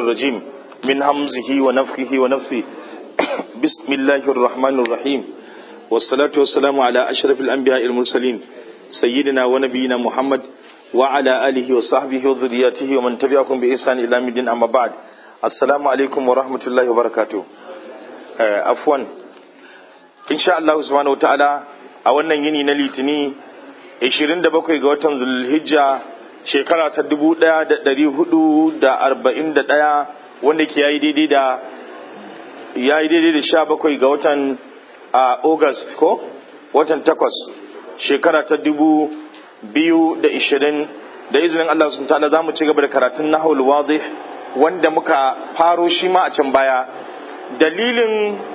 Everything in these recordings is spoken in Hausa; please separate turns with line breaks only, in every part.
الرجيم من همزه ونفخه ونفثه بسم الله الرحمن الرحيم والصلاة والسلام على أشرف الأنبياء المرسلين سيدنا ونبينا محمد وعلى آله وصحبه وذرياته ومن تبعهم بإحسان إلى مدين أما بعد السلام عليكم ورحمة الله وبركاته عفوا إن شاء الله سبحانه وتعالى أولا يني نليتني 27 ga watan Zulhijja shekara ta 1441 wanda ke yayi daidai da yayi daidai da 17 ga watan August ko watan 8 shekara ta 2020 da izinin Allah subhanahu ta'ala zamu ci gaba da karatun nahwul wadih wanda muka faro shi ma a can baya dalilin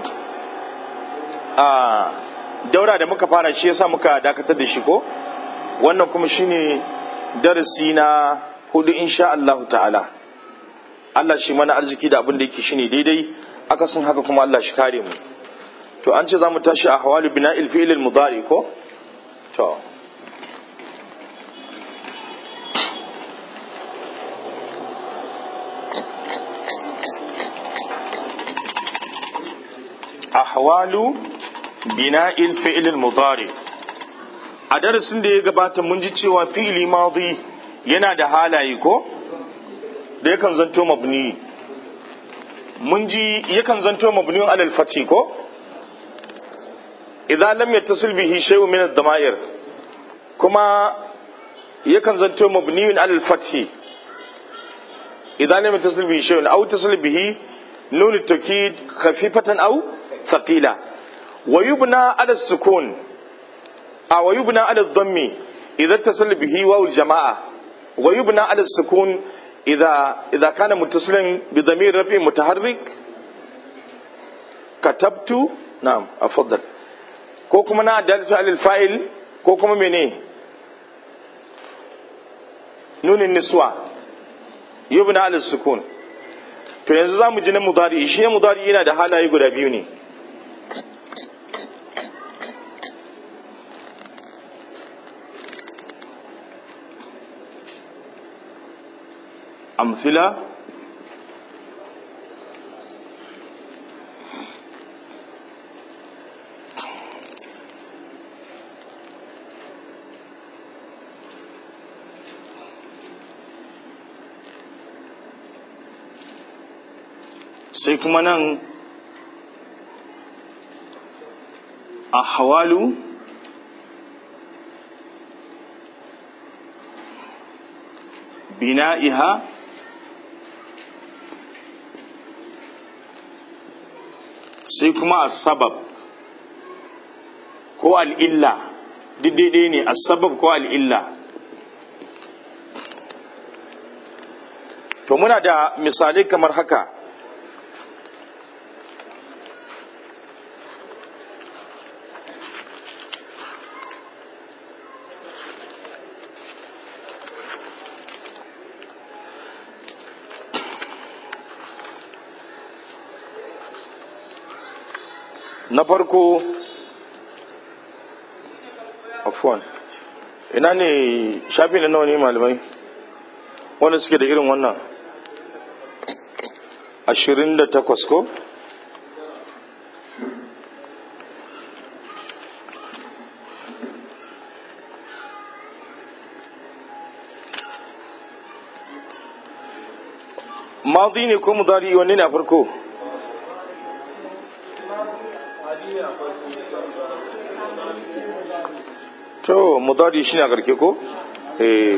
a daura da muka fara shi yasa muka dakatar da shi ko wannan kuma shine darasi na hudu insha Allah ta'ala Allah shi mana arziki da abin da yake shine daidai aka sun haka kuma Allah shi kare mu to an ce zamu tashi a hawalu bina'il fi'l al-mudari ko to ahwalu bina'il fi'l al-mudari a darasin da ya gabata mun ji cewa fi'ili madi yana da halaye ko da yakan zanto mabni mun ji yakan zanto mabniyun alal fathi ko idan lam yattasil bihi shay'un min ad-dama'ir kuma yakan zanto mabniyun alal fathi idan lam yattasil bihi shay'un aw tasil bihi nun at-taukid khafifatan aw thaqila wa yubna ala sukun أو يبنى على الضم إذا اتصل به واو الجماعة ويبنى على السكون إذا إذا كان متصلا بضمير رفع متحرك كتبت نعم أفضل كوكما نا دالة على الفاعل كوكما مني نون النسوة يبنى على السكون to yanzu za mu ji na mudari shi mudari yana da halaye guda biyu ne أمثلة sai kuma nan a hawalu bina'iha sai kuma a sabab ko al'illa duk daidai ne a sabab ko al'illa to muna da misalai kamar haka na farko afuwan ina ne shafi na nawa ne malamai wanda suke da irin wannan ashirin da takwas ko mazi ne ko mudari wanne na farko to mudari shi ne a karke ko? eh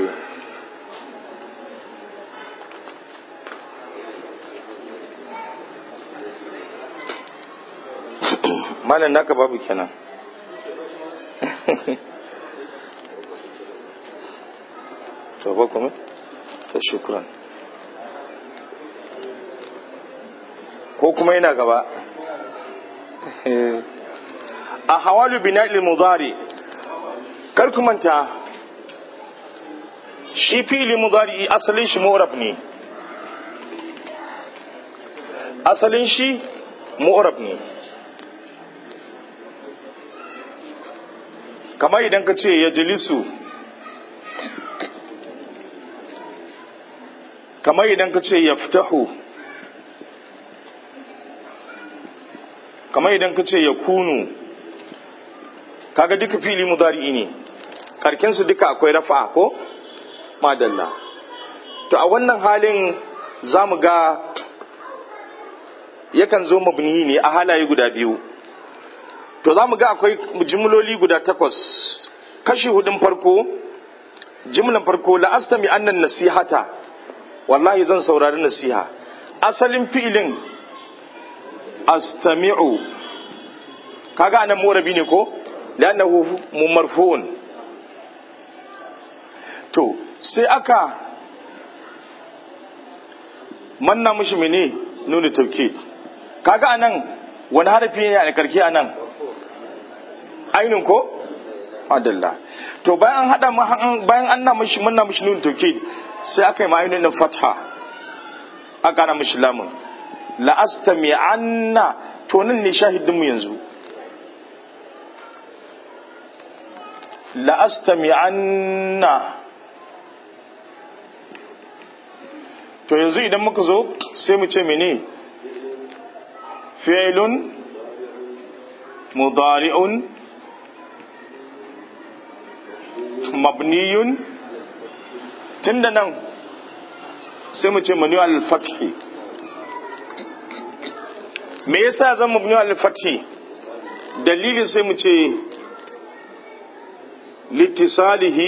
malam naka babu kenan to ba kuma ta shukran ko kuma yana gaba a hawalu bina'il mudari kar ku manta shi fili mudari asalin shi mu'rab ne asalin shi mu'rab ne kamar idan ka ce ya jilisu kamar idan ka ce ya fitahu kamar idan ka ce ya kunu kaga duka fili mudari ne karkinsu duka akwai rafa ko madalla to a wannan halin za mu ga yakan zo mabni ne a halaye guda biyu to za mu ga akwai jimloli guda takwas kashi hudun farko jimlan farko la'astami annan nasihata wallahi zan saurari nasiha asalin fi'ilin astami'u kaga anan morabi ne ko lannahu mumarfu'un to sai aka manna mishi mene nuna tauke kaga anan wani harafi ne a karki anan ainin ko adalla to bayan hada bayan an na mishi manna mishi nuna tauke sai aka yi ma'ainin fatha aka na mishi lamun la astami anna to nan ne shahidin mu yanzu la astami anna to yanzu idan muka zo sai mu ce mene fi'lun mudari'un mabniyun tunda nan sai mu ce manu al-fathi me yasa zan mabni al-fathi dalilin sai mu ce litisalihi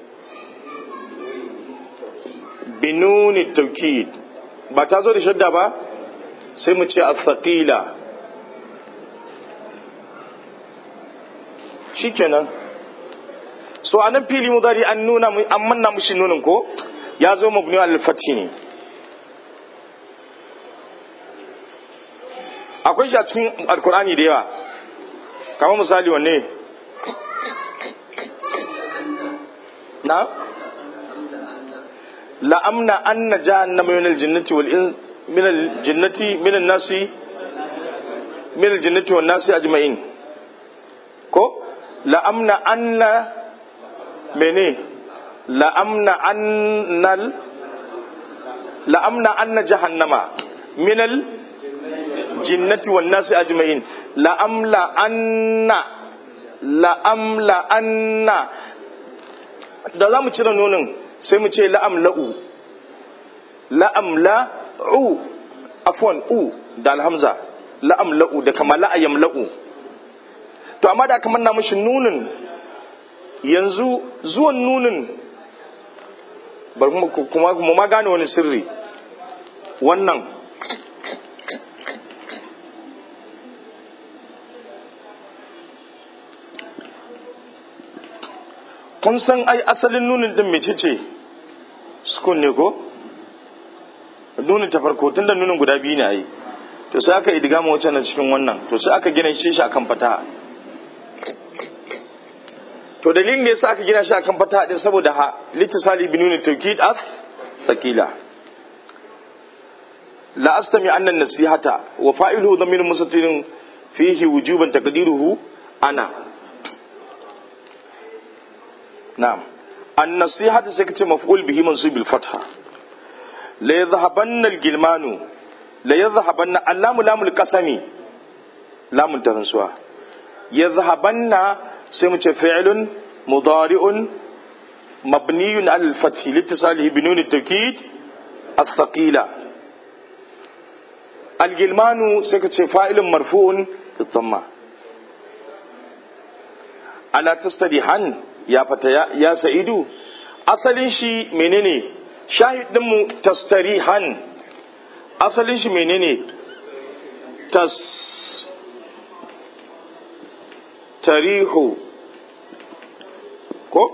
binuni taukid ba ta zo da shadda ba sai mu ce al-thaqila shikenan so anan fili mudari an nuna an manna mushi nunin ko ya zo mabni al-fathi ne akwai shi a cikin alkur'ani da yawa kamar misali wanne na la'amna anna jahannama min al-jinnati wal min al-jinnati min an-nasi min al-jinnati wan nasi ajma'in ko la'amna anna mene la'amna annal la'amna anna jahannama min al jinnati wan nasi ajma'in la'amla anna la'amla anna da za mu cire nonin sai mu ce la'amla'u la'amla'u afwan u da alhamza la'amla'u da kama la'ayamla'u to amma da aka manna mashi nunin yanzu zuwan nunin bari kuma kuma ma gane wani sirri wannan kun san ai asalin nunin din mece ce sukun ne ko nunin ta farko tun da nunin guda biyu ne ai to sai aka idigama wacce na cikin wannan to sai aka gina shi akan fataha to dalilin da yasa aka gina shi akan fataha din saboda ha litisali bi nunin tawkid as thaqila la astami anna nasihata wa fa'iluhu dhamir mustatirun fihi wujuban taqdiruhu ana نعم النصيحة سكت مفعول به منصوب بالفتحة لا يذهبن الجلمان لا يذهبن اللام لام القسم لام تنسوا يذهبن سمت فعل مضارع مبني على الفتح لاتصاله بنون التوكيد الثقيلة الجلمان سكت فاعل مرفوع في الضمة ألا تستريحن ya fata ya sa'idu asalin shi menene shahidinmu tastarihan asalin shi menene tas tarihu ko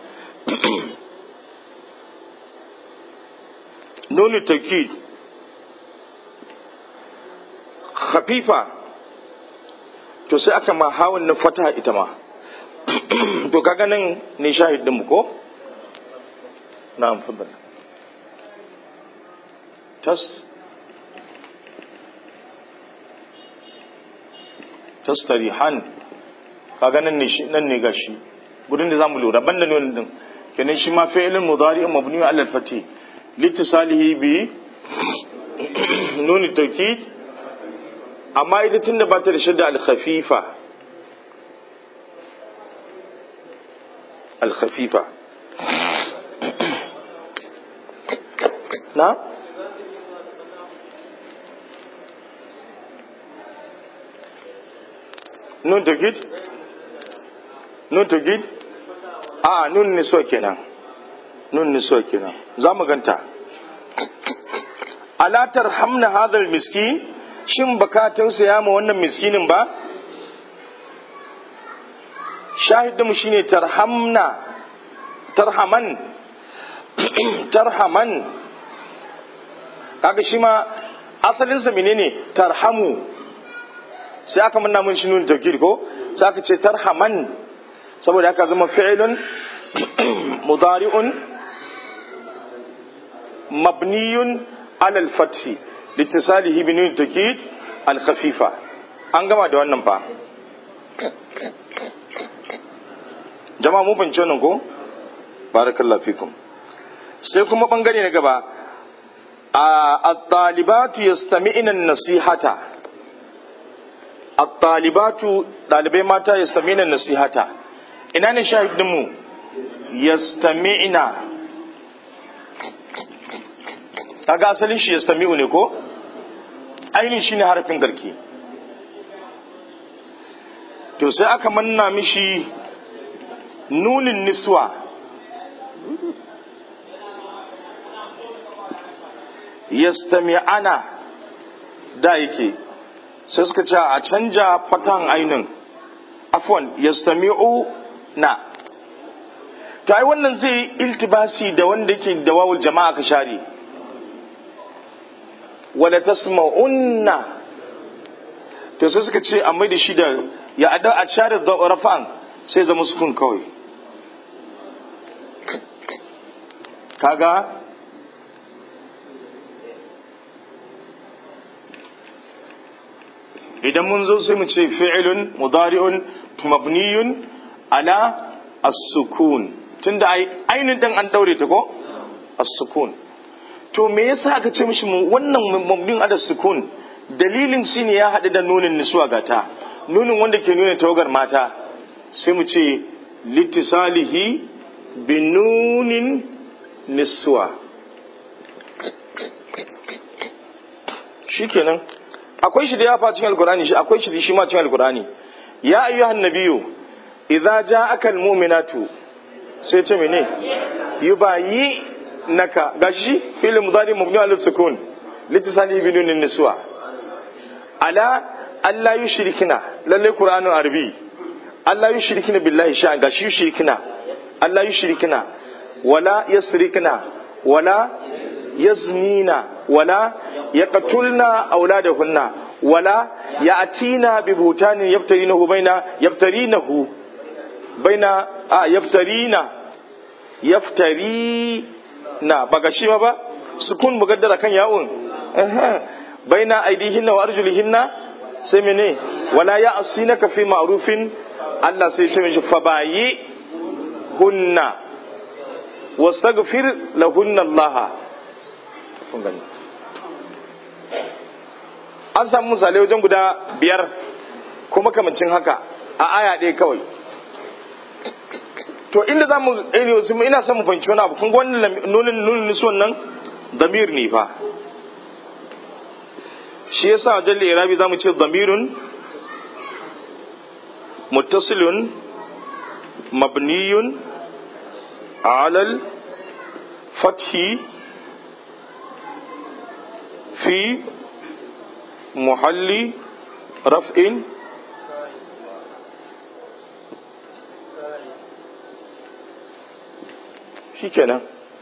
nuni takid khafifa to sai aka ma hawan na fata ita ma to kaga nan ne shahidin mu ko na'am fadal tas tastarihan kaga nan ne shi nan ne gashi gudun da zamu lura banda ne din kenan shi ma fi'ilun mudari'un mabni ala al-fati litisalihi bi nun at-tawkid amma ita tun da ba ta da shadda al-khafifa al-khafifa na nun tugid nun tugid a nun niso kenan nun niso kenan za mu ganta alatar hamna hadal miskin shin baka tausaya ma wannan miskinin ba shahidinmu shine tarhamna tarhaman tarhaman kaga shi ma asalinsa menene tarhamu sai aka manna mun shi nuna tawkid ko sai aka ce tarhaman saboda haka zama fi'ilun mudari'un mabniyun ala al-fathi litisalihi bi nun tawkid al-khafifa an gama da wannan fa jama'a mun fahimci wannan ko barakallahu fikum sai kuma bangare na gaba at-talibatu yastami'na an-nasihata at-talibatu dalibai mata yastami'na an-nasihata ina ne shahidin mu yastami'na kaga asalin shi yastami'u ne ko ainihin shine harafin garki to sai aka manna mishi nunin niswa yastami'ana da yake sai suka ce a canja fatan ainin afwan yastami'u na to ai wannan zai iltibasi da wanda yake da wawul jama'a ka share wala tasma'unna to sai suka ce amma da shi da ya ada a share da rafa'an sai zama sukun kawai kaga idan mun zo sai mu ce fi'ilun mudari'un mabniyun ala as-sukun tunda ai ainin dan an daure ta ko as-sukun to me yasa aka ce mishi wannan mabniyun ala sukun dalilin shine ya haɗu da nunin nisuwa gata nunin wanda ke nuna tawagar mata sai mu ce litisalihi bi nunin nisuwa shikenan akwai shi da ya fa cikin alkurani shi akwai shi shi ma cikin alkurani ya ayyuhan nabiyyu idza ja'aka almu'minatu sai ce mene yubayi naka gashi fil mudari mabni ala sukun litisani bi nunin niswa ala alla yushrikina lalle qur'anun arabi alla yushrikina billahi sha gashi yushrikina alla yushrikina wala yasrikina wala yaznina wala yaqtulna auladahunna wala ya'tina bi butanin yaftarinahu baina yaftarinahu baina a yaftarina yaftarina baga shi ma ba sukun mugaddara kan ya'un baina aidihinna wa arjulihinna sai mene wala ya'sinaka fi ma'rufin Allah sai ce mishi fabayi hunna wastaghfir lahunna Allah kun gani an samu misalai wajen guda biyar kuma kamancin haka a aya ɗaya kawai to inda za mu ina son mu fahimci wani abu kun ga wannan nunin nunin nisuwan nan damir ne fa shi yasa jalli irabi za mu ce damirun muttasilun mabniyun alal fathi fi محل رفع shi kenan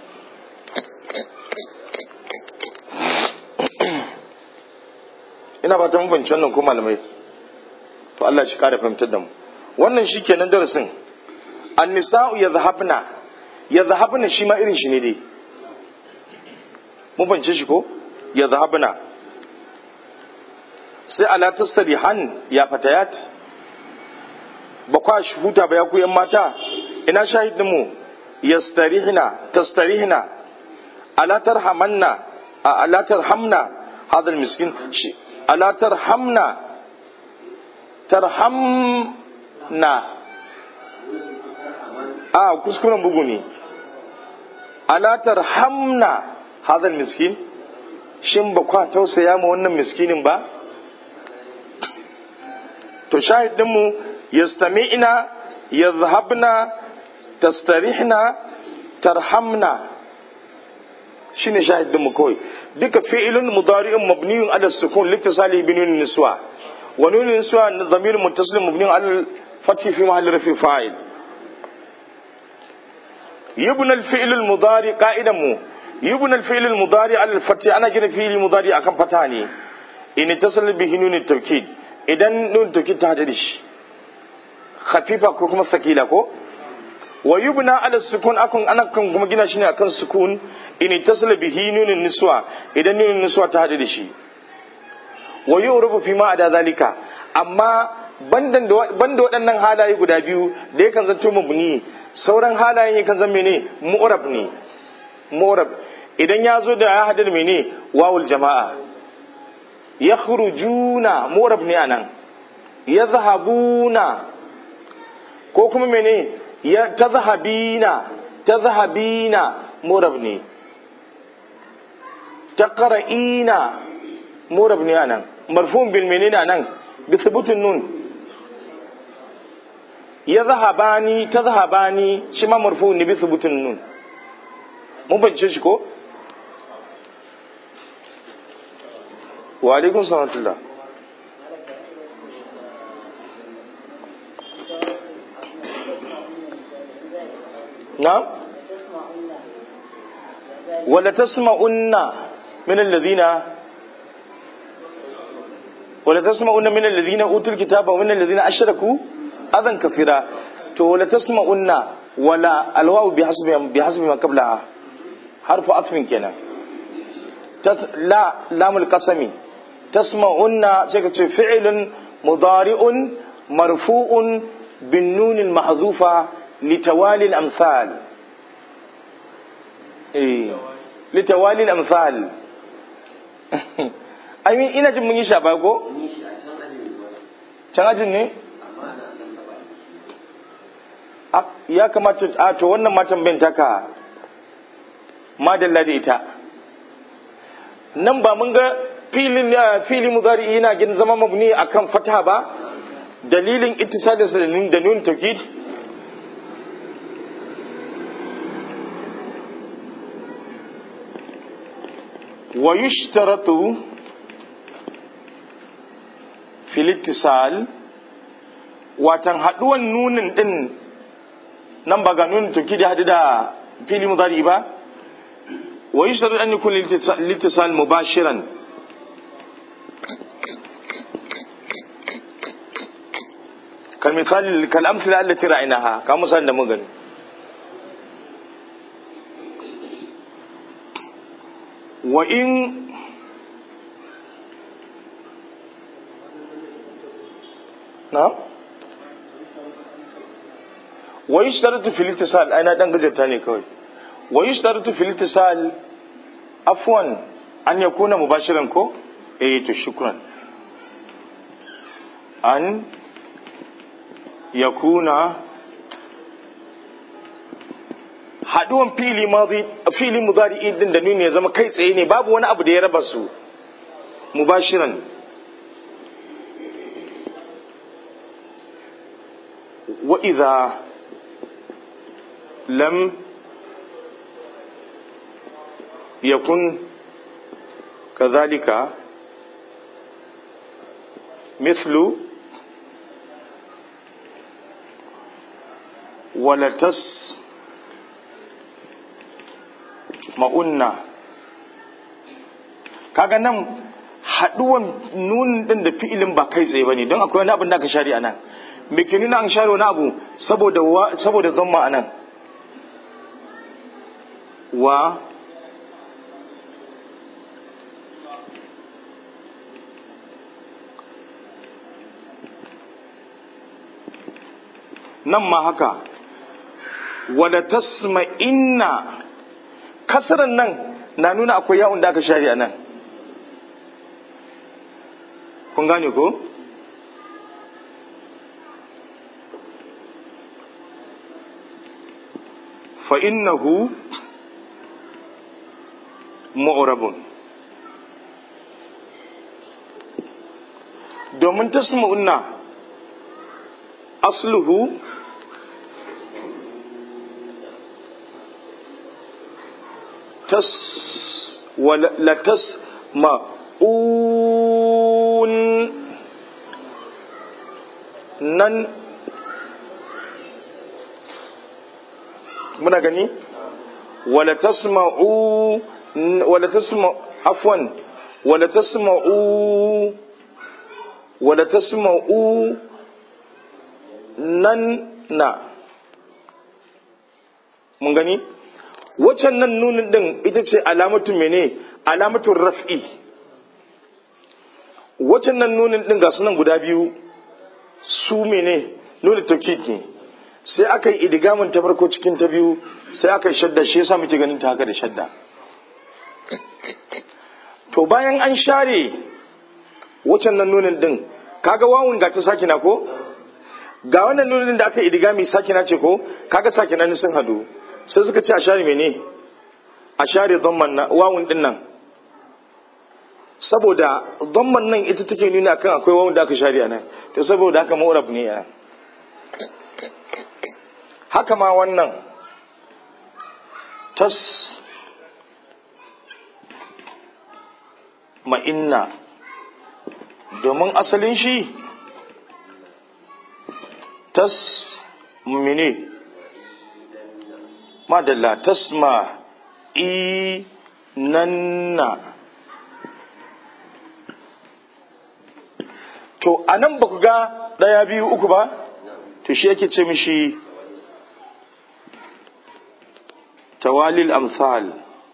ina ba ta mafanci wannan ko malamai to Allah shi kare fahimtar da mu wannan shi kenan darasin annisa'u ya zahabna ya zahabna shi ma irin shi ne dai mun fahimci shi ko ya zahabna sai ala tastarihan ya fatayat ba kwa shi huta ba ya ku yan mata ina shahidin mu yastarihna tastarihna ala tarhamanna ala tarhamna hadal miskin ala tarhamna tarhamna a kuskuren bugu ne ala tarhamna hadal miskin shin ba kwa tausaya ma wannan miskinin ba to shahidinmu yastami'na yadhhabna tastarihna tarhamna shine shahidinmu kawai duka fi'ilun mudari'un mabniyun ala sukun litisali bi nun niswa wa nun niswa dhamir muttasil mabniyun ala fathi fi mahalli rafi fa'il yubna al-fi'l al-mudari qa'idan mu yubna al-fi'l al-mudari ala al-fathi ana gina fi'il mudari akan fata ne in tasal bihi nun at-tawkid idan nun tawkid ta hada da shi khafifa ko kuma sakila ko wa yubna ala sukun akun ana kan kuma gina shi ne akan sukun in tasala bihi nunin niswa idan nunin niswa ta hadu da shi wa yu'rabu fi ma ada zalika amma bandan da banda waɗannan halaye guda biyu da yakan zanto mabni sauran halayen yakan zama mene mu'rab ne mu'rab idan ya zo da ya hadu da mene wawul jama'a yakhrujuna mu'rab ne anan yadhhabuna ko kuma mene ya tazhabina tazhabina murab ne taqra'ina murab ne anan marfun bil menene anan bi thubutun nun yadhhabani tazhabani shi ma marfun ne bi thubutun nun mun bace shi ko wa alaikum salam نعم ولا تسمعن من الذين ولا تسمعن من الذين اوتوا الكتاب ومن الذين اشركوا اذى كثيرا تو ولا تسمعن ولا الواو بحسب بحسب ما قبلها حرف عطف كنا تس لا لام القسم تسمعن سيكت فعل مضارع مرفوع بالنون المحذوفه لتوالي الأمثال إيه لتوالي الأمثال I mean ina jin mun yi shafa ko? Can ajin ne? Ya kamata a to wannan matan bin taka madalla da ita. Nan ba mun ga filin fili mudari yana gin zama mabni akan fataha ba dalilin ittisalinsa da nun tawkid ويشترط في الاتصال watan haduwan nunin din nan ba ga nunin tuki da hadu da fili mudari ba wa yushtaru an yakun litisal mubashiran kal misali kal amsila allati ra'aynaha ka misalin da mun gani wa in na wa yushtaratu fil ittisal ai na dan gajarta ne kawai wa yushtaratu fil ittisal afwan an yakuna mubashiran ko eh to shukran an yakuna haduwan fili madi fili mudari din da nuni ya zama kai tsaye ne babu wani abu da ya raba su mubashiran wa idza lam yakun kadhalika مثل ولتس ma'unna kaga nan haduwan nun din da fi'ilin ba kai tsaye bane don akwai wani abin da aka share anan me ke nuna an share wani abu saboda saboda zamma anan wa nan ma haka wala tasma inna kasaran nan na nuna akwai yawon da aka share a nan kun gane ko fa innahu mu'rabun domin tasma'unna asluhu tas wala tas ma'un nan muna gani wala tasma'u wala tasma afwan wala tasma'u wala tasma'u nan na mun gani waccan nan nunin din ita ce alamatu mene alamatun raf'i waccan nan nunin din ga sunan guda biyu su mene nunin taukid ne sai aka yi idigamin ta farko cikin ta biyu sai aka yi shadda shi yasa muke ganin ta haka da shadda to bayan an share waccan nan nunin din kaga wawun ga ta sakina ko ga wannan nunin da aka yi idigami sakina ce ko kaga sakina ne sun hadu sai suka ce a share mene a share dhamman na wawun din nan saboda dhamman nan ita take nuna kan akwai wawun da aka share a nan to saboda haka ma'urab ne ya haka ma wannan tas ma'inna domin asalin shi tas mene madalla tasma i nanna to a nan ba ku ga ɗaya biyu uku ba to shi yake ce mishi tawalil amsal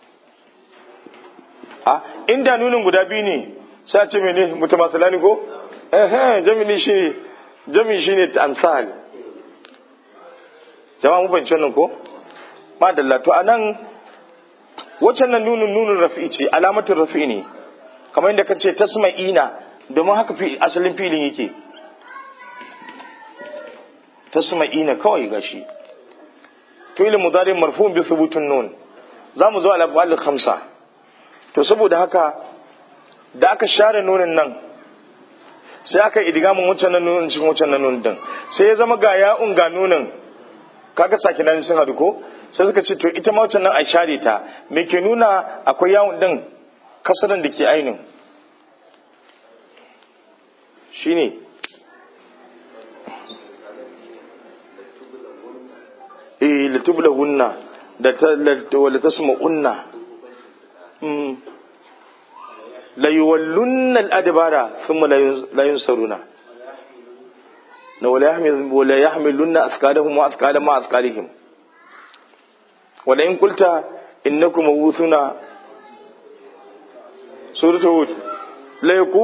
a inda nunin guda biyu ne sai ce mene mutamasalani ko eh jami'i shi jami'i shine amsal jama'a mu fahimci wannan ko madalla to anan waccan nan nunin nunin rafi ce alamatin rafi ne kamar yadda kace tasma'ina domin haka fi asalin filin yake tasma'ina kawai gashi fi'il mudari marfu'un bi thubutun nun zamu zo al-af'al khamsa to saboda haka da aka share nunin nan sai aka idgamin wancan nan nunin cikin wancan nan nunin din sai ya zama ga ya'un ga nunin kaga sakinan sun hadu ko sai suka ce to ita ma wancan nan a share ta me ke nuna akwai yawun din kasaran da ke ainin shine eh latublahunna da ta wala tasma'unna mm la yuwallunna al-adbara thumma la yunsaruna na wala yahmil wala yahmilunna athqalahum wa athqala ma athqalihim wala in qulta innakum mawuthuna suratul hud la yaku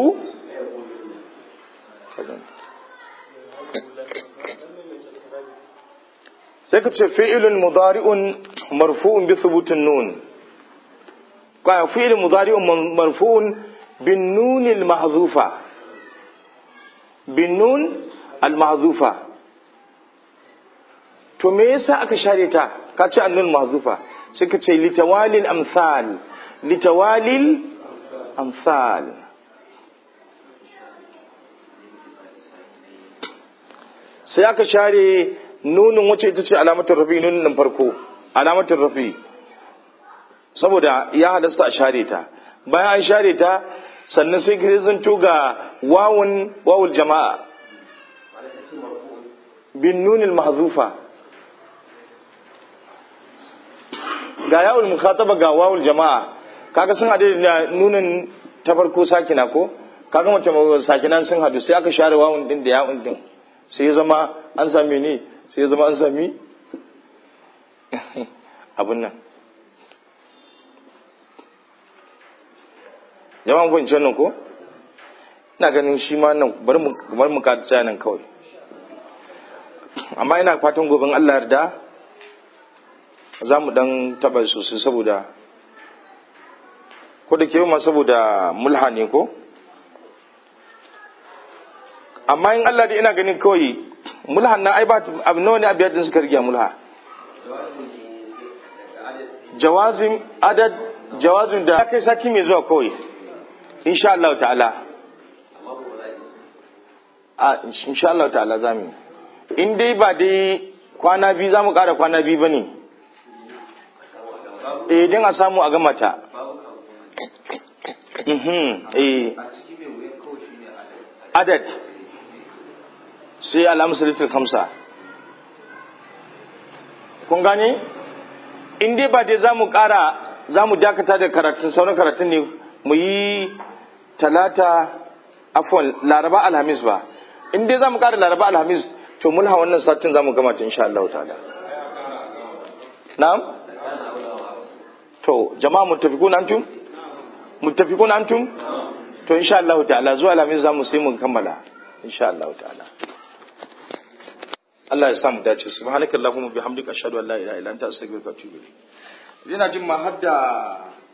sai ka ce fi'ilun mudari'un marfu'un bi thubutin nun kwa fi'ilun mudari'un marfu'un bin nun al mahzufa bin nun al mahzufa to me yasa aka share ta ka ce annun mahzufa sai ka ce litawalil amsal litawalil amsal sai aka share nunin wacce ita ce alamatin rafi nunin farko alamatin rafi saboda ya halasta a share ta bayan an share ta sannan sai ka zanto ga wawun wawul jama'a bin nunin mahzufa ga yawul mukhataba ga wawul jama'a kaga sun hade da nunin ta farko sakina ko kaga mace sakinan sun hadu sai aka share wawun din da yawun din sai ya zama an sami ne sai ya zama an sami abin nan jama'an kwanci nan ko ina ganin shi ma nan bari mu kada nan kawai amma ina fatan gobin allah yarda za mu dan taba sosai saboda ko da ke ma saboda mulha ne ko amma in Allah da ina ganin kawai mulhan na ai ba abu nawa ne abiyar din suka rige mulha jawazim adad jawazim da kai sati mai zuwa kawai insha Allah ta'ala a insha Allah ta'ala zamu in dai ba dai kwana biyu zamu ƙara kwana biyu bane eh din a samu a gama ta mhm eh adad sai al'amsalitul kamsa kun gane in dai ba dai za mu ƙara za mu dakata da karatun sauran karatun ne mu yi talata afon laraba alhamis ba in dai za mu ƙara laraba alhamis to mulha wannan satin za mu gama ta insha Allah ta'ala na'am to jama'a muttafiqun antum muttafiqun antum to insha Allah ta'ala zuwa alhamis za mu sai mu kammala insha Allah ta'ala Allah ya samu dace subhanakallahumma bihamdika ashhadu an la ilaha illa anta astaghfiruka wa atubu ilayk ina jin ma hadda